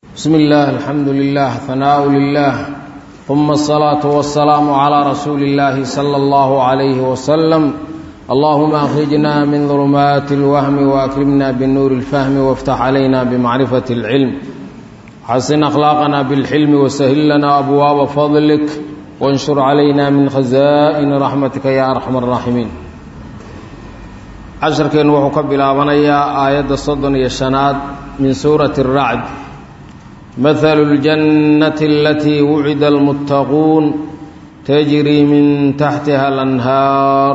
بسم الله الحمد لله ثناء لله ثم الصلاة والسلام على رسول الله صلى الله عليه وسلم اللهم أخرجنا من ظلمات الوهم وأكرمنا بالنور الفهم وافتح علينا بمعرفة العلم حسن أخلاقنا بالحلم وسهل لنا أبواب فضلك وانشر علينا من خزائن رحمتك يا أرحم الراحمين casharkeennu wuxuu ka bilaabanayaa aayadda soddon iyo shanaad min suurati الracd mahalu اljannati alatii wucida almuttaquun tajrii min taxtiha alanhaar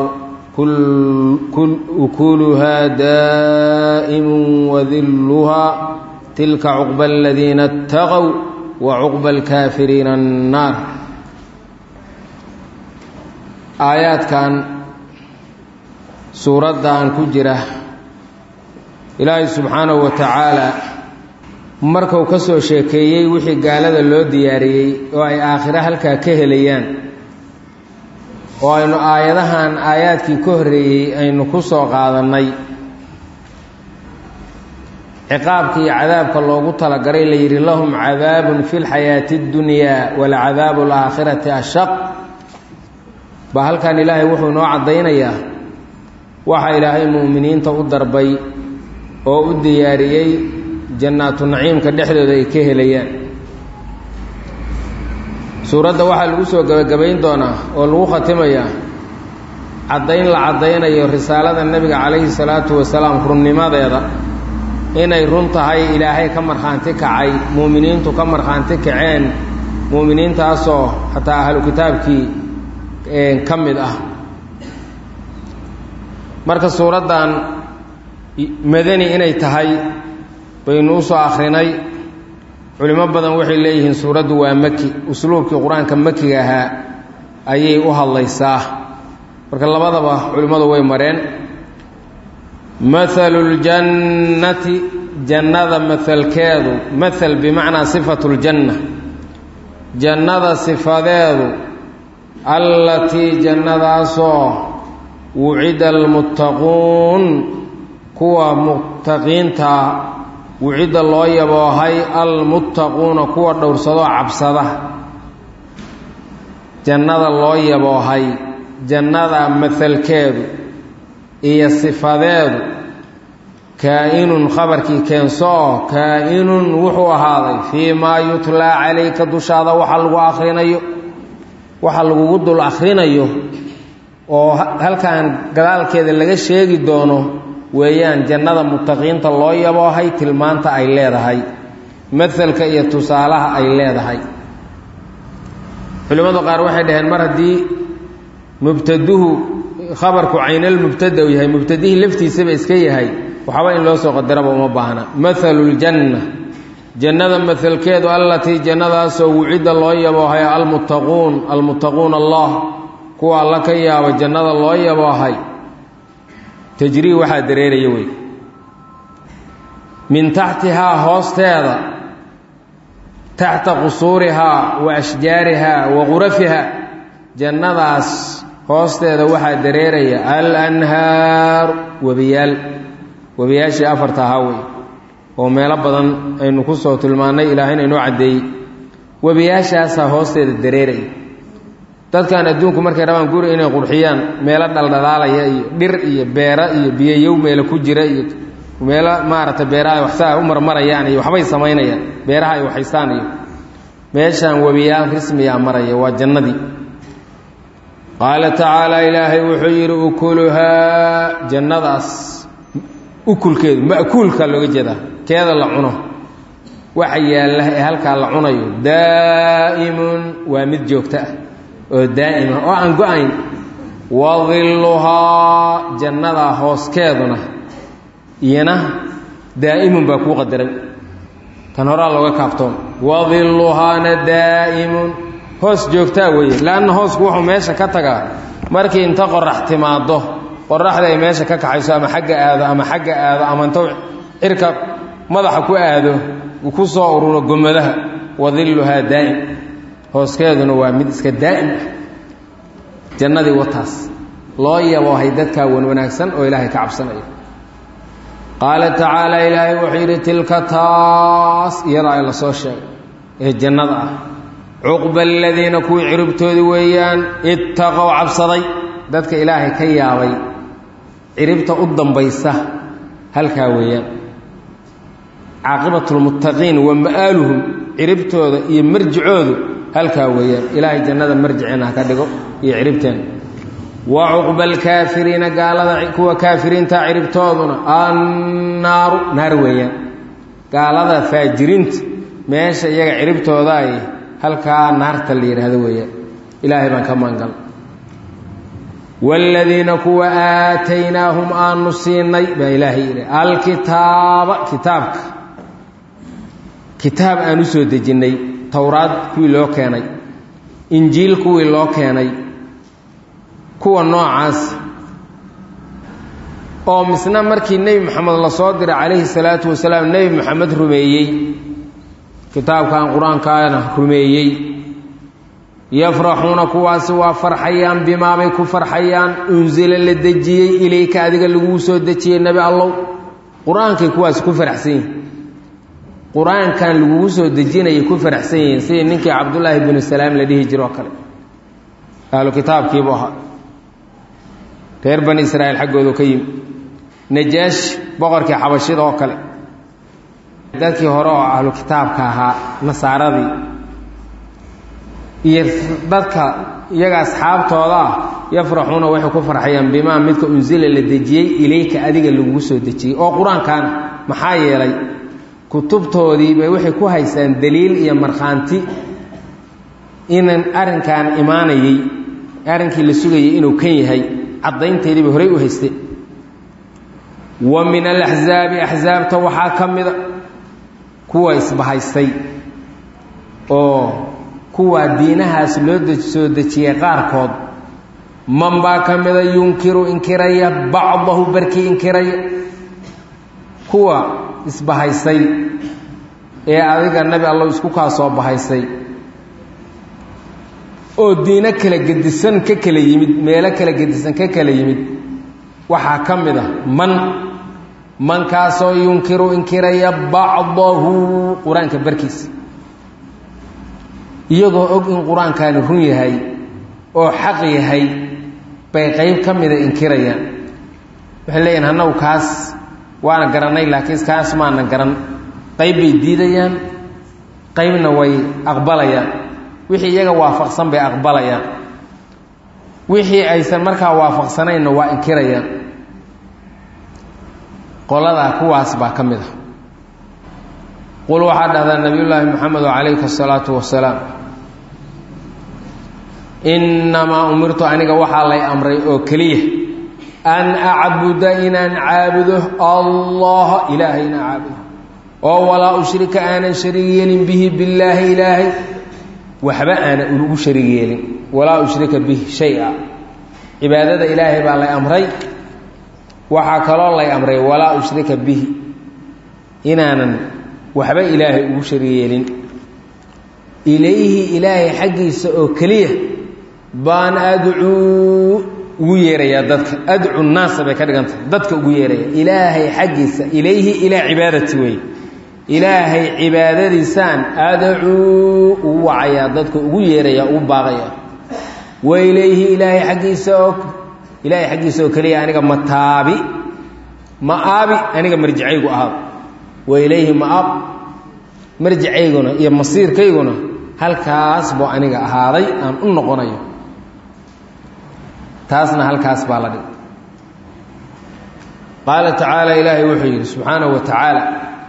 ukuluhaa daa'imu wadilluhaa tilka cuqba aladiina اtaqow wa cuqba alkaafiriina annaar aayaadkan suuraddan ku jira ilaahay subxaanahu wa tacaalaa markuu ka soo sheekeeyey wixii gaalada loo diyaariyey oo ay aakhiro halkaa ka helayaan oo aynu aayadahan aayaadkii ka horreeyey aynu ku soo qaadannay ciqaabka iyo cadaabka loogu talagalay la yidhi lahum cadaabun fi lxayaati اddunyaa walcadaabu alaakhirati ashaq baa halkan ilaahay wuxuu inoo caddaynayaa waxaa ilaahay mu'miniinta u darbay oo u diyaariyey jannaatu naciimka dhexdooda ay ka helayaan suuradda waxaa lagu soo gebagabayn doonaa oo lagu khatimayaa caddayn la caddaynayo risaalada nebiga calayhi salaatu wasalaam runnimadeeda inay run tahay ilaahay ka markhaanti kacay mu'miniintu ka markhaanti kaceen mu'miniintaasoo xataa ahlu kitaabkii ka mid ah marka suuraddan madani inay tahay baynu u soo akhrinay culimo badan waxay leeyihiin suuraddu waa maki usluubkii qur-aanka makiga ahaa ayay u hadlaysaa marka labadaba culimmadu way mareen mahalu ljannati jannada mahalkeedu mahal bimacnaa sifatu ljanna jannada sifadeedu allatii jannadaasoo wucida almuttaquun kuwa muttaqiinta wucidda loo yaboohay almuttaquuna kuwa dhowrsadoo cabsada jannada loo yaboohay jannada mahalkeedu iyo sifadeedu kaa-inun khabarkii keensoo kaa-inun wuxuu ahaaday fii maa yutlaa calayka dushaada waxa lagu akhrinayo waxa lagugu dul akhrinayo oo halkan gadaalkeeda laga sheegi doono weeyaan jannada muttaqiinta loo yaboohay tilmaanta ay leedahay mahalka iyo tusaalaha ay leedahay culimmadu qaar waxay dhaheen mar haddii mubtaduhu khabarku caynal mubtada u yahay mubtadihii laftiisaba iska yahay waxba in loo soo qadaraba uma baahna mahalu ljanna jannada mahalkeedu allatii jannadaasoo wucidda loo yaboohay almuttaquun almuttaquun allah kuwa alla ka yaabo jannada loo yaboohay tajrii waxaa dareeraya wey min taxtihaa hoosteeda taxta qusuurihaa wa ashjaarihaa wa qurafihaa jannadaas hoosteeda waxaa dareeraya alanhaaru webiyaal webiyaashii afarta ahaa wey oo meelo badan aynu ku soo tilmaannay ilaahayna inoo caddeeyey webiyaashaasaa hoosteeda dareeraya dadkan adduunku markay rabaan guri inay qurxiyaan meelo dhaldhalaalaya iyo dhir iyo beera iyo biyoyow meelo ku jira iyo meelo maaragtay beeraha waxsaa u marmarayaan iyo waxbay samaynayaan beeraha ay waxaystaan iyo meeshaan webiyaal rismiyaa maraya waa jannadii qaala tacaala ilaahay wuxuu yidhi ukuluhaa jannadaas ukulkeedu ma'kuulka looga jeedaa keeda la cuno waxa yaalla ee halkaa la cunayo daa'imun waa mid joogto ah oo daa'ima oo aan go-ayn wadilluhaa jannadaa hooskeeduna iyana daa'imun baa kuu qadaran tan horaa looga kaabtoon wadilluhaana daa'imun hoos joogtaa weeye leanna hoosku wuxuu meesha ka tagaa markii inta qorax timaaddo qoraxda ay meesha ka kaxayso ama xagga aado ama xagga aado ama inta cirka madaxa ku aado ku soo ururo gomadaha wadilluhaa daa'im hooskeeduna waa mid iska daa'im ah jannadii wataas loo yaboohay dadkaa wan wanaagsan oo ilaahay ka cabsanaya qaala tacaala ilaahay wuxuu yidhi tilka taas iyadaa ay la soo sheegay ee jannada ah cuqba aladiina kuwii ciribtoodii weeyaan ittaqow cabsaday dadka ilaahay ka yaabay ciribta u dambaysa halkaa weeyaan caaqibatulmuttaqiin wa ma'aaluhum ciribtooda iyo marjicoodu halkaa weeyaan ilaahay jannada marjiceenna ha ka dhigo iyo ciribteena wa cuqba alkaafiriina gaalada kuwa kaafiriinta ciribtooduna annaaru naar weeyaan gaalada faajiriinta meesha iyaga ciribtooda ay halkaa naarta la yidhaahdo weeyaan ilaahay baan ka maangal waaladiina kuwa aataynaahum aanu siinay baa ilaahay yidhi alkitaaba kitaabka kitaab aan u soo dejinnay towraad kuwii loo keenay injiil kuwii loo keenay kuwa noocaas oo misna markii nebi moxamed la soo diray calayhi salaatu wasalaam nebi moxamed rumeeyey kitaabkan qur-aankaana rumeeyey yafraxuuna kuwaasi waa farxayaan bimaabay ku farxayaan unsila la dejiyey ilayka adiga laguu soo dejiyey nebi allow qur-aankay kuwaasi ku faraxsan yihin qur-aankan lagugu soo dejinayay ku faraxsan yihiin sidii ninkii cabdullaahi binu salaam la dhihi jiro oo kale ahlu kitaabkiibuu ahaa reer bani israa'iil xaggoodu ka yimi najaashi boqorkii xabashida oo kale dadkii hore oo ahlu kitaabka ahaa nasaaradii iyo dadka iyaga asxaabtooda ah yafraxuuna waxay ku farxayaan bimaa midka unsila la dejiyey ilayka adiga lagugu soo dejiyey oo qur-aankan maxaa yeelay kutubtoodii bay waxay ku haysaan daliil iyo markhaanti inan arrinkan imaanayey arrinkii la sugayay inuu kan yahay caddaynteedii bay horey u haystay wa min alaxzaabi axsaabta waxaa ka mida kuwa isbahaystay oo kuwaa diinahaas loo soo dejiyey qaarkood man baa ka mida yunkiru inkiraya bacdahu barkii inkiraya kuwa isbahaysay ee adiga nebi allow isku kaa soo bahaysay oo diino kala gedisan ka kala yimid meelo kala gedisan ka kala yimid waxaa ka mid a man mankaasoo yunkiru inkiraya bacdahu qur-aanka barkiisa iyagoo og in qur-aankaani run yahay oo xaq yahay bay qayb ka mida inkirayaan waxay leeyihin annagu kaas waana garannay laakiin kaas maana garan qayb bay diidayaan qaybna way aqbalayaan wixii iyaga waafaqsan bay aqbalayaan wixii aysan markaa waafaqsanaynna waa inkirayaan qoladaa kuwaas baa ka mid a qul waxaa dhahdaa nabiyullaahi moxamedo calayhi asalaatu wasalaam innamaa umirtu aniga waxaa lay amray oo keliya an acbuda inaan caabudo allaha ilaahay inaan caabudo oo walaa ushrika aanan shariig yeelin bihi billaahi ilaahay waxba aana ugu shariig yeelin walaa ushrika bihi shay-a cibaadada ilaahay baa lay amray waxaa kaloo lay amray walaa ushrika bihi inaanan waxba ilaahay ugu shariig yeelin ilayhi ilaahay xaggiisa oo keliya baan adcuu ugu yeerayaa dadka adcu naasa bay ka dhigantahay dadka ugu yeeraya ilaahay xaggiisa ilayhi ilaa cibaadati wey ilaahay cibaadadiisaan adcuu ugu wacayaa dadka ugu yeeraya ugu baaqaya wa ilayhi ilaahay xaggiisa oo ilaahay xaggiisa oo keliya aniga mataabi ma'aabi aniga marjicaygu ahaado wa ilayhi ma'aab marjicayguna iyo masiirkayguna halkaas buu aniga ahaaday aan u noqonayo taasna halkaas baa la dhig qaala tacaala ilaahay wuxuu yidhi subxaanahu wa tacaala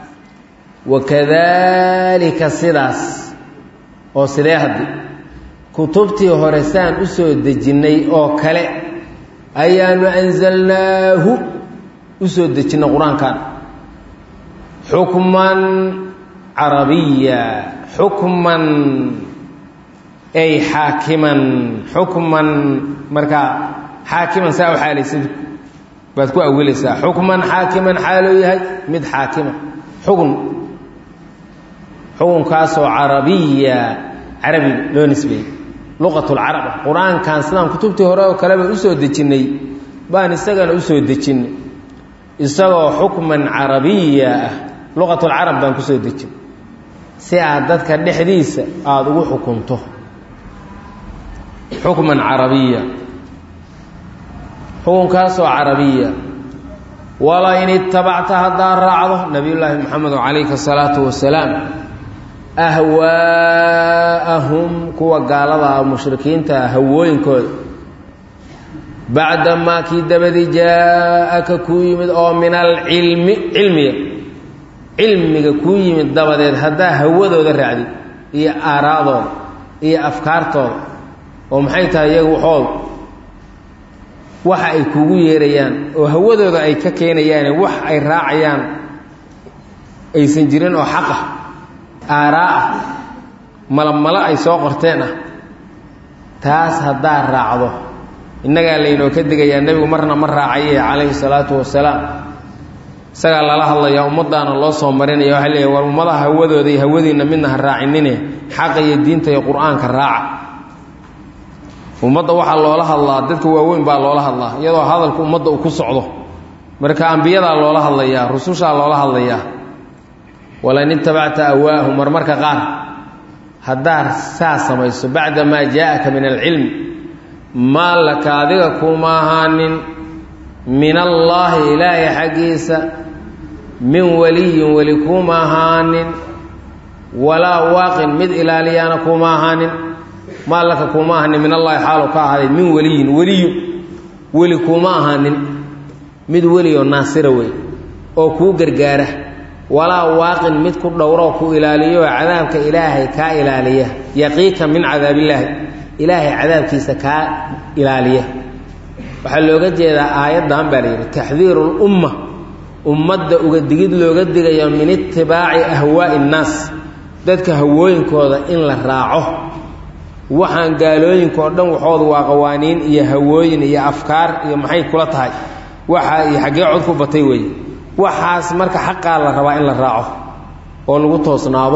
wakadaalika sidaas oo sidee haddi kutubtii hore saan u soo dejinnay oo kale ayaanu anzalnaahu u soo dejinnay qur-aankan xukman carabiya xukman ay xaakiman xukman markaa xaakiman saa u xaalaysid baad ku awilaysaa xukman xaakiman xaaloo yahay mid xaakima xukun xukunkaasoo carabiya carabi loo nisbeeyey luqatulcarab qur-aankan sidaan kutubtii hore oo kaleba usoo dejinnay baan isagana usoo dejinnay isagoo xukman carabiya ah luqatulcarab baan kusoo dejin si aad dadka dhexdiisa aada ugu xukunto xukman carabiya xukunkaasoo carabiya wala in itabacta haddaad raacdo nabiyullaahi moxamed calayhi asalaatu wasalaam ahwaa'ahum kuwa gaalada ah mushrikiinta hawooyinkooda bacdamaa kii dabadii jaa-aka kuu yimid oo min alcilmi cilmiga cilmiga kuu yimid dabadeed haddaa hawadooda raacdid iyo aaraadooda iyo afkaartooda oo maxay tahay iyagu waxooda waxa ay kuugu yeerayaan oo hawadooda ay ka keenayaane wax ay raacayaan aysan jirin oo xaq ah aaraa ah malamalo ay soo qorteen ah taas haddaad raacdo innagaa laynoo ka digayaa nebigu marna ma raacaye calayhi salaatu wasalaam isagaa lala hadlayaa ummaddaana loo soo marinaya waxaa leeyahy war ummadaha hawadooda iyo hawadiinna midna ha raacinine xaqa iyo diinta iyo qur-aanka raaca ummadda waxaa loola hadlaa dadka waaweyn baa loola hadlaa iyadoo hadalku ummadda uu ku socdo marka ambiyadaa loola hadlayaa rusushaa loola hadlayaa walain itabacta awaahu marmarka qaar haddaad saa samayso bacda maa jaa-aka min alcilmi maa laka adiga kuma ahaanin min allaahi ilaahay xaggiisa min waliyin weli kuma ahaanin walaa waaqin mid ilaaliyaana kuma ahaanin maa laka kuma ahaanin min allaahi xaalu ka ahaaday min weliyin weliyu weli kuma ahaanin mid welioo naasira wey oo kuu gargaara walaa waaqin mid ku dhowroo ku ilaaliyo cadaabka ilaahay kaa ilaaliya yaqiika min cadaabillaahi ilaahay cadaabkiisa kaa ilaaliya waxaa looga jeedaa aayaddan baa layidhi taxdiiru lumma ummadda uga digid looga digayo min itibaaci ahwaa'i innaas dadka hawooyinkooda in la raaco waxaan gaalooyinkaoo dhan waxooda waa qawaaniin iyo hawooyin iyo afkaar iyo maxay kula tahay waxa iyo xaggee cod ku batay weeye waxaas marka xaqaa la rabaa in la raaco oo lagu toosnaado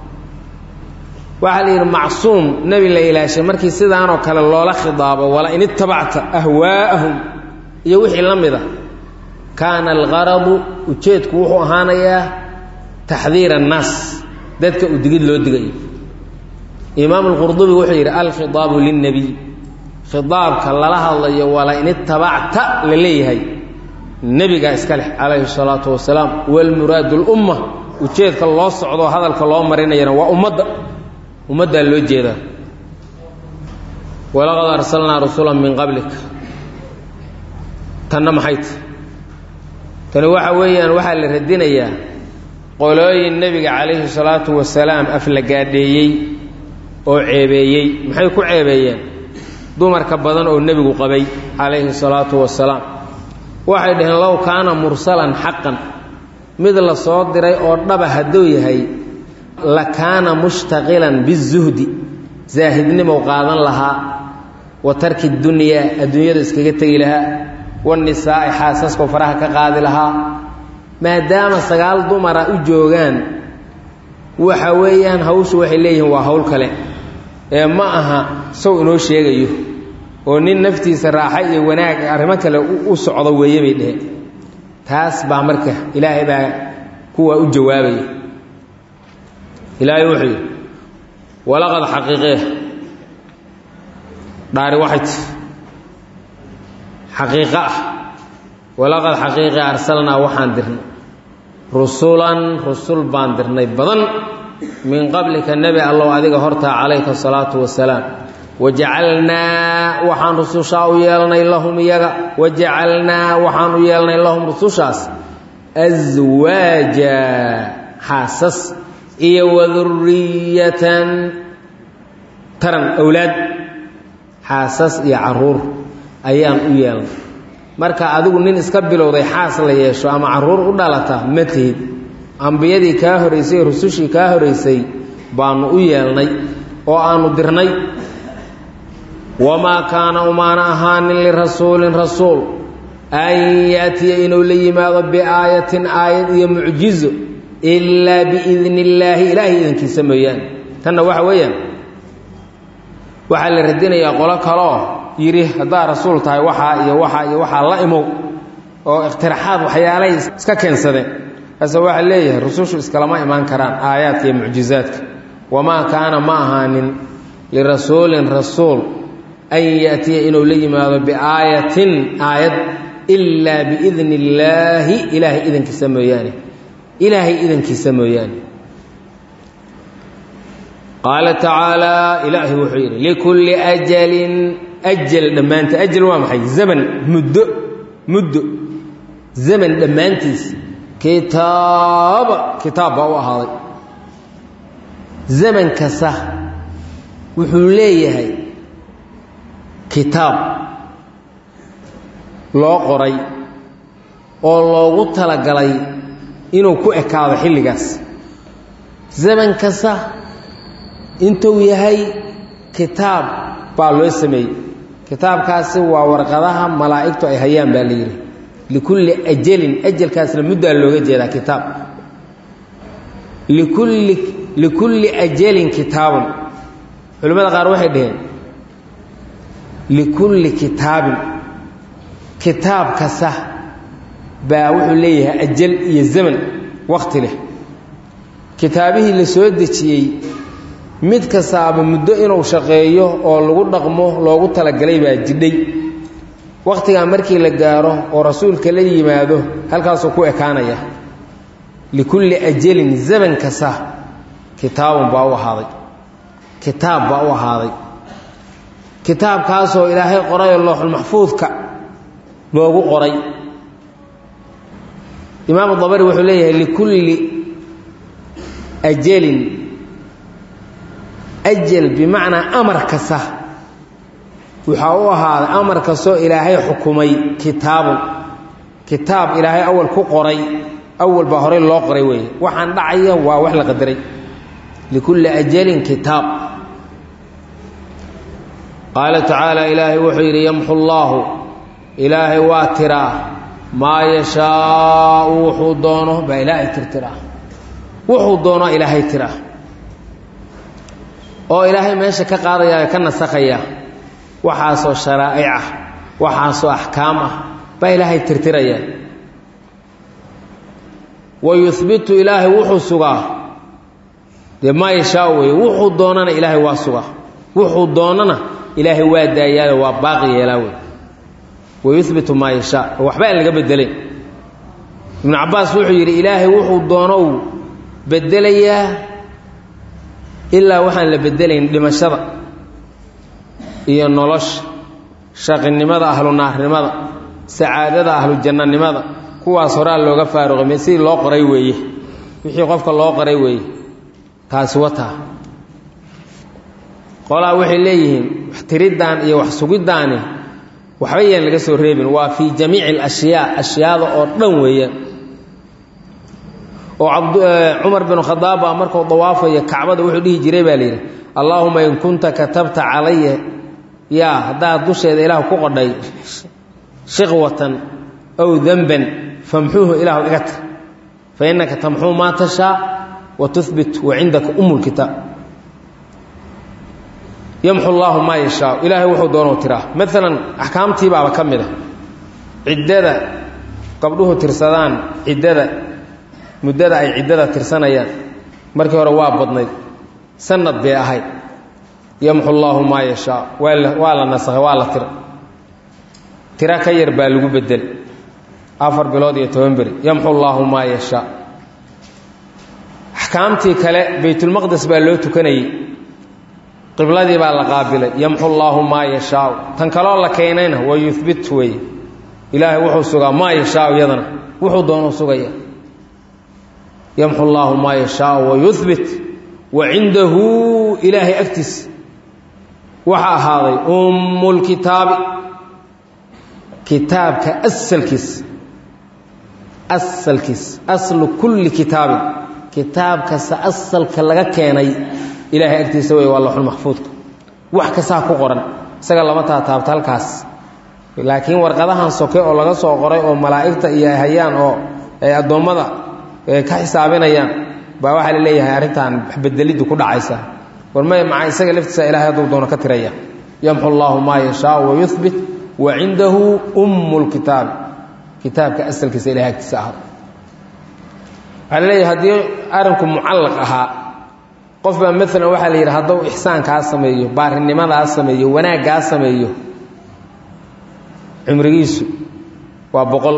waxaa la yidhi macsuum nebi la ilaashay markii sidaanoo kale loola khidaabo wala in itabacta ahwaa'ahum iyo wixii la mid a kaana algaradu ujeedku wuxuu ahaanayaa taxdiir annaas dadka u digid loo digayo imaam alqurdubi wuxuu yidhi alkhidaabu lilnebiy khidaabka lala hadlayo wala in itabacta la leeyahay nebigaa iska leh calayhi salaatu wasalaam walmuraadu lumma ujeedka loo socdo hadalka loo marinayana waa ummadda ummaddaa loo jeedaa walaqad arsalnaa rusula min qablik tanna maxay ta tani waxa weeyaan waxaa la radinayaa qolooyin nebiga calayhi salaatu wasalaam aflagaadheeyey oo ceebeeyey maxay ku ceebeeyeen dumarka badan oo nebigu qabay calayhi salaatu wasalaam waxay dhaheen low kaana mursalan xaqan mid la soo diray oo dhaba hadduu yahay la kaana mushtaqilan bizuhdi zaahidnimow qaadan lahaa wa tarki dunyaa adduunyada iskaga tegi lahaa wanisaa'i xaasaskoo faraha ka qaadi lahaa maadaama sagaal dumara u joogaan waxa weeyaan hawshu waxay leeyihiin waa hawl kale ee ma aha sow inoo sheegayo oo nin naftiisa raaxa iyo wanaag arrimo kale u socdo weeye bay dheheen taas baa marka ilaahay baa kuwa u jawaabaya ilaahay wuxuu yidhi walaqad xaqiiqee dhaari waxay ti xaqiiqo ah walaqad xaqiiqe arsalnaa waxaan dirnay rusulan rusul baan dirnay badan min qablika nebi allow adiga hortaa calayka asalaatu wasalaam wajacalnaa waxaan rusushaa u yeelnay lahum iyaga wajacalnaa waxaan u yeelnay lahum rusushaas aswaaja xaasas iyo waduriyatan taran owlaad xaasas iyo caruur ayaan u yeelnay marka adigu nin iska bilowday xaas la yeesho ama caruur u dhalata ma tihid ambiyadii kaa horaysay ee rusushii kaa horaysay baanu u yeelnay oo aanu dirnay wamaa kaana umaana ahaanin lirasuulin rasuul an yaatiya inuu la yimaado biaayatin aayad iyo mucjizo ilaa biidni illaahi ilaahay idankiisa mooyaane tanna waxa weeyaan waxaa la radinayaa qolo kaloo yidhi haddaad rasuul tahay waxaa iyo waxaa iyo waxaa la imow oo ikhtiraxaad waxyaalay iska keensadeen hase waxaa leeyahay rusushu iskalama imaan karaan aayaadka iyo mucjizaadka wamaa kaana ma ahaanin lirasuulin rasuul an yaatiya inuu la yimaado biaayatin aayad ilaa biidni illaahi ilaahay idankiisa mooyaane ilaahay idankiisa mooyaane qaala tacaalaa ilaahay wuxuu yidhi likulli ajalin ajal dhammaanta ajal waa maxay zaman muddo muddo zaman dhammaantiis kitaaba kitaab baa u ahaaday zaman kasta wuxuu leeyahay kitaab loo qoray oo loogu talagalay inuu ku ekaado xilligaas zaman kasta intuu yahay kitaab baa loo sameeyey kitaabkaasi waa warqadaha malaa'igtu ay hayaan baa la yidhi likulli ajalin ajalkaasna muddaa looga jeedaa kitaab likulli likulli ajalin kitaabun culimmada qaar waxay dhaheen likulli kitaabin kitaab kasta baa wuxuu leeyahay ajal iyo zaman wakti leh kitaabihii la soo dejiyey mid kastaaba muddo inuu shaqeeyo oo lagu dhaqmo loogu talagalay baa jidhay wakhtigaa markii la gaaro oo rasuulka la yimaado halkaasuu ku ekaanaya likulli ajalin zaman kasta kitaabun baa u ahaaday kitaab baa u ahaaday kitaabkaasoo ilaahay qorayoo looxulmaxfuudka loogu qoray imaamu dabari wuxuu leeyahay likulli ajalin ajal bimacnaa amar kasta waxaa u ahaaday amar kastoo ilaahay xukumay kitaabun kitaab ilaahay awal ku qoray awal baa horey loo qoray weeye waxaan dhacaya waa wax la qadaray likulli ajalin kitaab qaala tacaala ilaahay wuxuu yidhi yamxu llaahu ilaahay waa tiraa maa yashaau wuxuu doono baa ilaahay tirtiraa wuxuu doono ilaahay tiraa oo ilaahay meesha ka qaadaya ka nasakhaya waxaasoo sharaa'ic ah waxaasoo axkaam ah baa ilaahay tirtiraya wa yuhbitu ilaahay wuxuu sugaa dee maa yashaau weeye wuxuu doonana ilaahay waa sugaa wuxuu doonana ilaahay waa daayaayo waa baaqi yeelaa wey wa yuhbitu maa yashaa oo waxba aan laga bedelayn ibnu cabbaas wuxuu yidhi ilaahay wuxuu doonou bedelayaa ilaa waxaan la bedelayn dhimashada iyo nolosha shaqinimada ahlu naarnimada sacaadada ahlu jannanimada kuwaas horaa looga faaruqay sidii loo qoray weeye wixii qofka loo qoray weeye taasi wataa qolaa waxay leeyihiin wax tiriddan iyo wax sugiddaani waxba yaan laga soo reebin waa fii jamiici alashyaa ashyaada oo dhan weeyaan oo cumar binu khadaab baa markuu dawaafaya kacbada wuxuu dhihi jiray baa layidhi allaahuma in kunta katabta calaya yaa haddaad dusheeda ilaah ku qodhay shiqwatan aw denban famxuuhu ilaahu iga tir fa innaka tamxuu maa tashaa wa tuhbit wa cindaka umu lkitaab yamxu llaahu maa yashaa ilaahay wuxuu doonuu tiraa maalan axkaamtii baaba ka mid a ciddada gabdhuhu tirsadaan ciddada muddada ay ciddada tirsanayaan markii hore waa badnayd sanad bay ahayd yamxu llaahu maa yashaa waa la waa la nasakhay waa la tira tiro ka yar baa lagu bedel afar bilood iyo toban beri yamxu llaahu maa yashaa axkaamtii kale baytulmaqdes baa loo tukanayey qibladii baa la qaabilay yamxu llaahu maa yashaau tan kaloo la keenayna wa yuhbit weeye ilaahay wuxuu sugaa maa yashaau iyadana wuxuu doonuu sugaya yamxu llaahu maa yashaau wa yuhbit wa cindahu ilaahay agtiisa waxa ahaaday ummulkitaabi kitaabka asalkiis asalkiis aslu kulli kitaabin kitaab kasta asalka laga keenay ilaahay agtiisa wey waa laxul maxfuudka wax kastaa ku qoran isaga lama taataabto halkaas laakiin warqadahan soke oo laga soo qoray oo malaa'igta iyo ay hayaan oo ay addoommada ka xisaabinayaan baa waxaa la leeyahay arrintan waxbedeliddu ku dhacaysa war may maca isaga laftiisa ilahay hadduu doono ka tiraya yamxu llaahu maa yashaau wa yuhbit wa cindahu ummu lkitaabi kitaabka asalkiisa ilahay agtiisa ahaada waxaa la leeyahay haddii arrinku mucallaq ahaa qof baa maalan waxaa la yidhi hadduu ixsaankaa sameeyo baarinimadaa sameeyo wanaaggaa sameeyo cumrigiisu waa boqol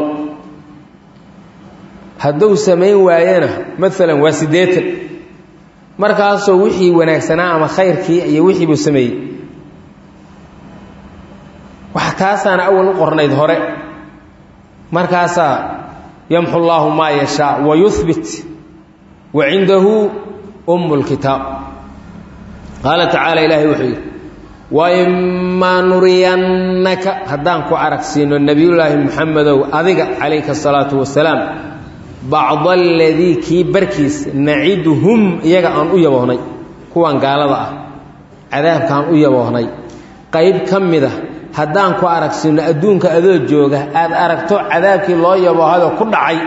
hadduu samayn waayena maalan waa siddeetan markaasoo wixii wanaagsanaa ama khayrkii iyo wixii buu sameeyey wax taasaana awal u qornayd hore markaasaa yamxu llaahu maa yashaa wa yuhbit wa cindahu umm lkitaab qaala tacaala ilaahay wuxuu yidhi waimaa nuriyannaka haddaan ku aragsiino nebiyullaahi muxamedow adiga calayka asalaatu wasalaam bacda aladii kii barkiis naciduhum iyaga aan u yaboohnay kuwan gaalada ah cadaabkaan u yaboohnay qayb ka mid a haddaan ku aragsiino adduunka adoo jooga aad aragto cadaabkii loo yaboohayoo ku dhacay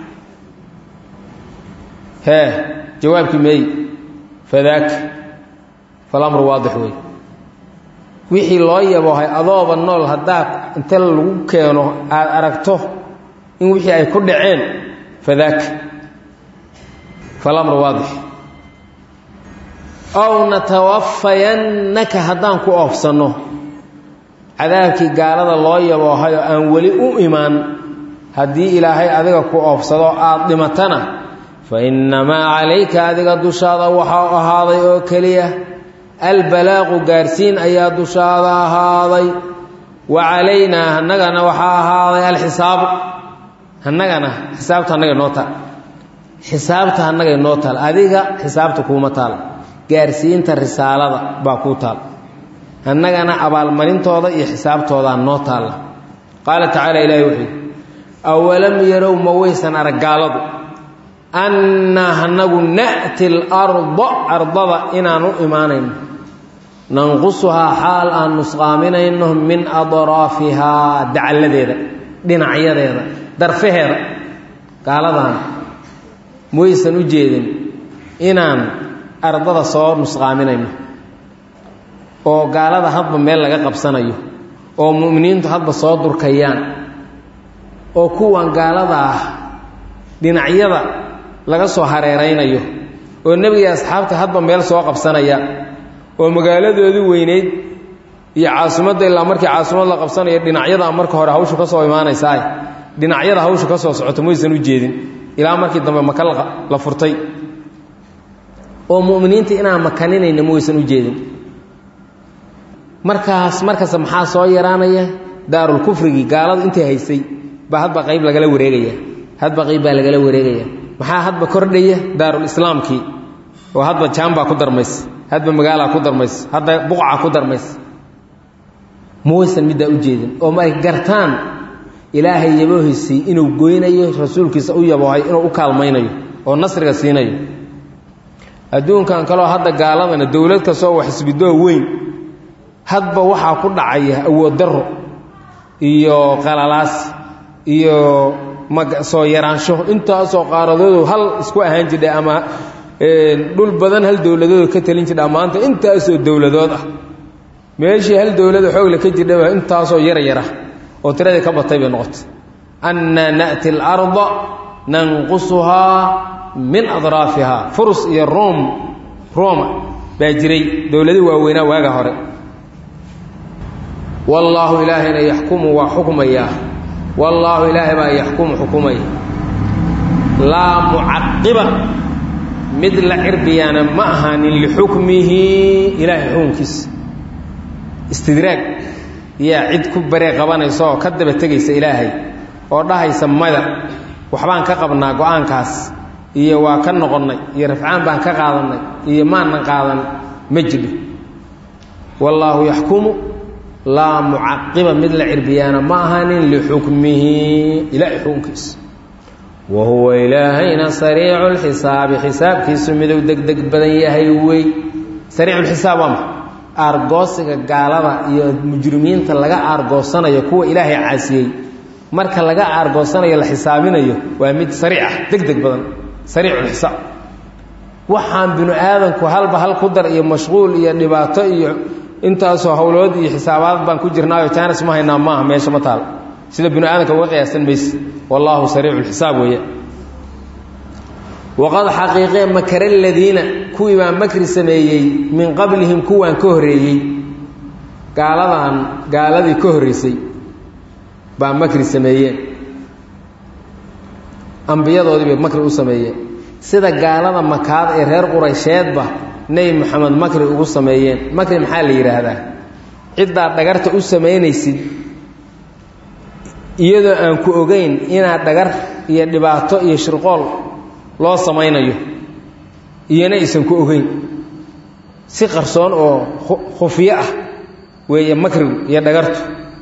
hee jawaabkii meey fadaaka falamru waadix wey wixii loo yaboohay adooba nool haddaa inta lagu keeno aad aragto in wixii ay ku dhaceen fadaaka falamru waadix ow natawafayannaka haddaan ku oofsanno cadaabkii gaalada loo yaboohay oo aan weli u imaan haddii ilaahay adiga ku oofsado aad dhimatana fa innamaa calayka adiga dushaada waxaa ahaaday oo keliya albalaaqu gaarsiin ayaa dushaada ahaaday wa calaynaa annagana waxaa ahaaday alxisaabu annagana xisaabta annaga noo taal xisaabta annagay noo taal adiga xisaabta kuuma taal gaarsiinta risaalada baa kuu taal annagana abaalmarintooda iyo xisaabtoodaa noo taalla qaala tacaala ilaahi wuxuu yidhi awalam yarow ma waysan arag gaaladu annaa anagu na'ti alarda ardada inaan u imaanayno nanqusuhaa xaal aan nusqaaminayno min adraafihaa dacalladeeda dhinacyadeeda darfaheeda gaaladan mawaysan u jeedin inaan ardada soo nusqaaminayno oo gaalada hadba meel laga qabsanayo oo mu'miniintu hadba soo durkayaan oo kuwan gaalada ah dhinacyada laga soo hareeraynayo oo nebiga asxaabta hadba meel soo qabsanaya oo magaaladoodii weyneyd iyo caasimadda ilaa markii caasimad la qabsanayo dhinacyadaa marka hore hawshu ka soo imaanaysaa dhinacyada hawshu ka soo socoto maysan u jeedin ilaa markii dambe maka la furtay oo mu'miniinta inaan makaninayna ma waysan u jeedin markaas markasta maxaa soo yaraanaya daarulkufrigii gaaladu intay haysay baa hadba qayb lagala wareegaya hadba qayb baa lagala wareegaya maxaa hadba kordhaya daarulislaamkii oo hadba jaambaa ku darmaysa hadba magaalaa ku darmaysa hadda buqca ku darmaysa ma waysan middaa u jeedin oo ma ay gartaan ilaahay yaboohiisii inuu goynayo rasuulkiisa u yaboohay inuu u kaalmaynayo oo nasriga siinayo adduunkan kaleo hadda gaaladana dowlad kastoo wax isbidoo weyn hadba waxaa ku dhacaya awood darro iyo qalalaas iyo soo yaraansho intaasoo qaaradoodu hal isku ahaan jidha ama dhul badan hal dowladoodu ka talin jidha maanta intaasoo dowladood ah meeshii hal dowlada xoogle ka jirdhaba intaasoo yara yara oo tiradii ka batay bay noqotay annaa na'ti alarda nanqusuhaa min adraafihaa furus iyo rom roma baa jiray dowladii waaweynaa waaga hore wallaahu ilaahayna yaxkumu waa xukmayaa wallaahu ilaahay baa yaxkumu xukumaya laa mucaqiba mid la cirbiyaana ma ahaanin lixukmihi ilaahay xukunkiisa istidraag yaa cid ku baree qabanaysa oo ka daba tegaysa ilaahay oo dhahaysa mada waxbaan ka qabnaa go-aankaas iyo waa ka noqonnay iyo rafcaan baan ka qaadannay iyo maanan qaadan ma jidho wallaahu yaxkumu laa mucaqiba mid la cirbiyaana ma ahaanin lixukmihi ilaahay xukunkiisa wa huwa ilaahayna sariicu lxisaabi xisaabkiisu miduu degdeg badan yahay wey sariiculxisaab waa ma aargoosiga gaalada iyo mujrimiinta laga aargoosanayo kuwa ilaahay caasiyey marka laga aargoosanayo la xisaabinayo waa mid sariic ah deg deg badan sariiculxisaab waxaan binu aadanku halba hal ku dar iyo mashquul iyo dhibaato iyo intaasoo howlood iyo xisaabaad baan ku jirnaayo jaanis ma haynaa maaha meesha ma taal sida binu aadamka uga qiyaasan mayse wallaahu sariicu lxisaab weeye waqad xaqiiqee makara aladiina kuwii baa makri sameeyey min qablihim kuwaan ka horreeyey gaaladan gaaladii ka horreysay baa makri sameeyeen ambiyadoodii bay makri u sameeyeen sida gaalada makaad ee reer quraysheedba nebi moxamed makri ugu sameeyeen makri maxaa la yidhaahdaa ciddaad dhagarta u samaynaysid iyadoo aan ku ogeyn inaad dhagar iyo dhibaato iyo shirqool loo samaynayo iyona aysan ku ogeyn si qarsoon oo khufyo ah weeye makrigu iyo dhagartu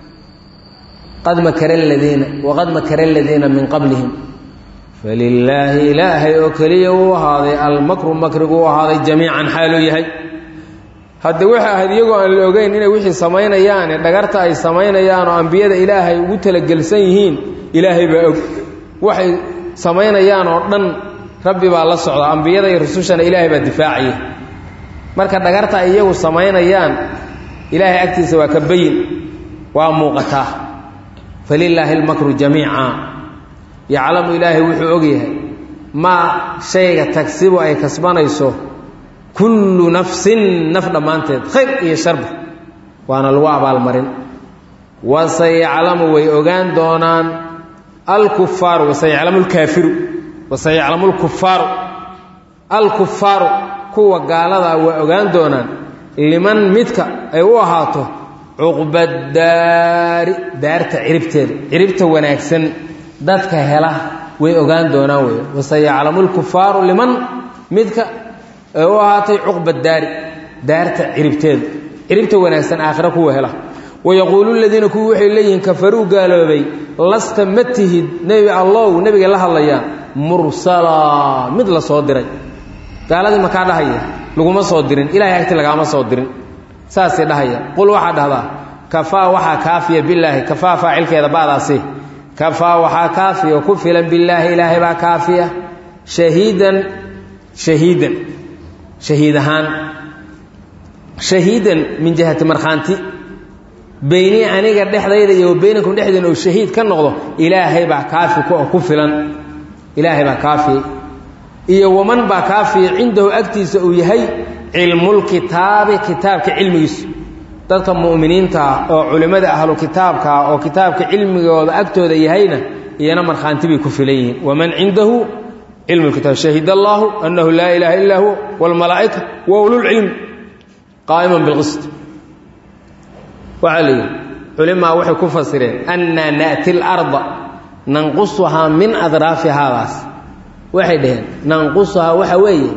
qad makara aladiina waqad makara aladiina min qablihim falilaahi ilaahay oo keliya uu ahaaday almakru makrigu u ahaaday jamiican xaaluu yahay hadde waxay ahayd iyagoo aan la ogeyn inay wixii samaynayaane dhagarta ay samaynayaan oo ambiyada ilaahay ugu talagelsan yihiin ilaahay baa og waxay samaynayaan oo dhan rabbi baa la socda ambiyada iyo rusushana ilaahay baa difaacaya marka dhagarta ay iyagu samaynayaan ilaahay agtiisa waa ka bayin waa muuqataa falilaahi almakru jamiica yaclamu ilaahay wuxuu og yahay maa shayga tagsibu ay kasbanayso kullu nafsin naf dhammaanteed khayr iyo sharba waana lagu abaalmarin wasayaclamu way ogaan doonaan alkufaaru wasayaclamu lkaafiru wasayaclamu lkufaaru alkufaaru kuwa gaaladaa way ogaan doonaan liman midka ay u ahaato cuqbadaari daarta ciribteeda ciribta wanaagsan dadka hela way ogaan doonaan wey wasayaclamu lkufaaru liman midka ay u ahaatay cuqba daari daarta ciribteeda ciribta wanaagsan aakhira kuwa hela wayaquulu ladiina kuwii waxay leeyihiin kafaruu gaaloobay lasta ma tihid nebi allow nebigay la hadlayaan mursalaa mid la soo diray gaaladii makaa dhahaya laguma soo dirin ilahay agti lagaama soo dirin saasay dhahaya qul waxaa dhahdaa kafaa waxaa kaafiya bilaahi kafaa faacilkeeda ba'daasi kafaa waxaa kaafiya ku filan bilaahi ilaahay baa kaafiya shahiidan shahiidan shahiid ahaan shahiidan min jihati markhaanti beynii aniga dhexdayda iyo baynakum dhexdeena oo shahiid ka noqdo ilaahay baa kaafi ku ku filan ilaahay baa kaafiya iyo waman baa kaafiya cindahu agtiisa uu yahay cilmulkitaabi kitaabka cilmigiisu dadka mu'miniinta ah oo culimmada ahlu kitaabka ah oo kitaabka cilmigooda agtooda yahayna iyana markhaanti bay ku filan yihiin waman cindahu cilmu lkitaab shahid allaahu annahu laa ilaaha illaa huwa waalmalaa'ika wa ululcilmi qaa'iman bilqist waxaa la yidhi culimaa waxay ku fasireen annaa na'ti larda nanqusuhaa min adraafi haadaas waxay dhaheen nanqusuhaa waxa weeye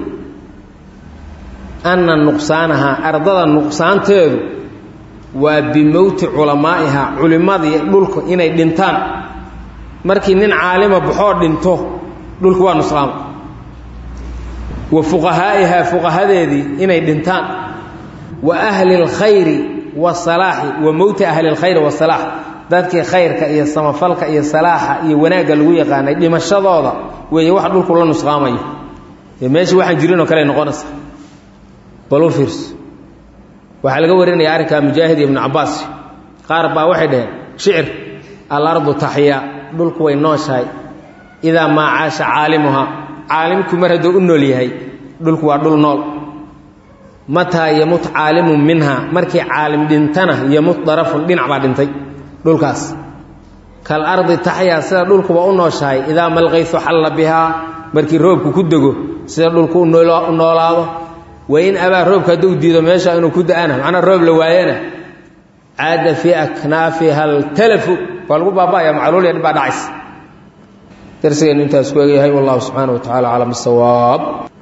anna nuqsaanahaa ardada nuqsaanteedu waa bimowti culamaa'ihaa culimmadii dhulka inay dhintaan markii nin caalima baxoo dhinto dhulku waa nusqaama wa fuqahaa'ihaa fuqahadeedii inay dhintaan wa ahli اlkhayri wasalaaxi wa mowti ahli اlkhayri wasalaax dadkii khayrka iyo samafalka iyo salaaxa iyo wanaagga lagu yaqaanay dhimashadooda weeye wax dhulku la nusqaamayo ee meeshii waxaan jirinoo kale noqonaysa balu fiirso waxaa laga warinaya arrinkaa mujaahid iyo ibnu cabbaas qaar baa waxay dhaheen shicir alardu taxyaa dhulku way nooshahay idaa maa caasha caalimuhaa caalimku mar hadduu u nool yahay dhulku waa dhul nool mataa yamut caalimun minha markii caalim dhintana yamut darafun dhinac baa dhintay dhulkaas kal ardi taxyaa sida dhulkuba u nooshahay idaa malqaysu xalla bihaa markii roobku ku dego sida dhulku u noolaado wain abaa roobka hadduu diido meesha inuu ku da-ana macnaa roob la waayana caada fii aknaafiha altalafu waa lagu baaba'aya macluul ya dhib baa dhacaysa darsigeennu intaas ku egyahay wallahu subxaana wa tacala aclam bisawaab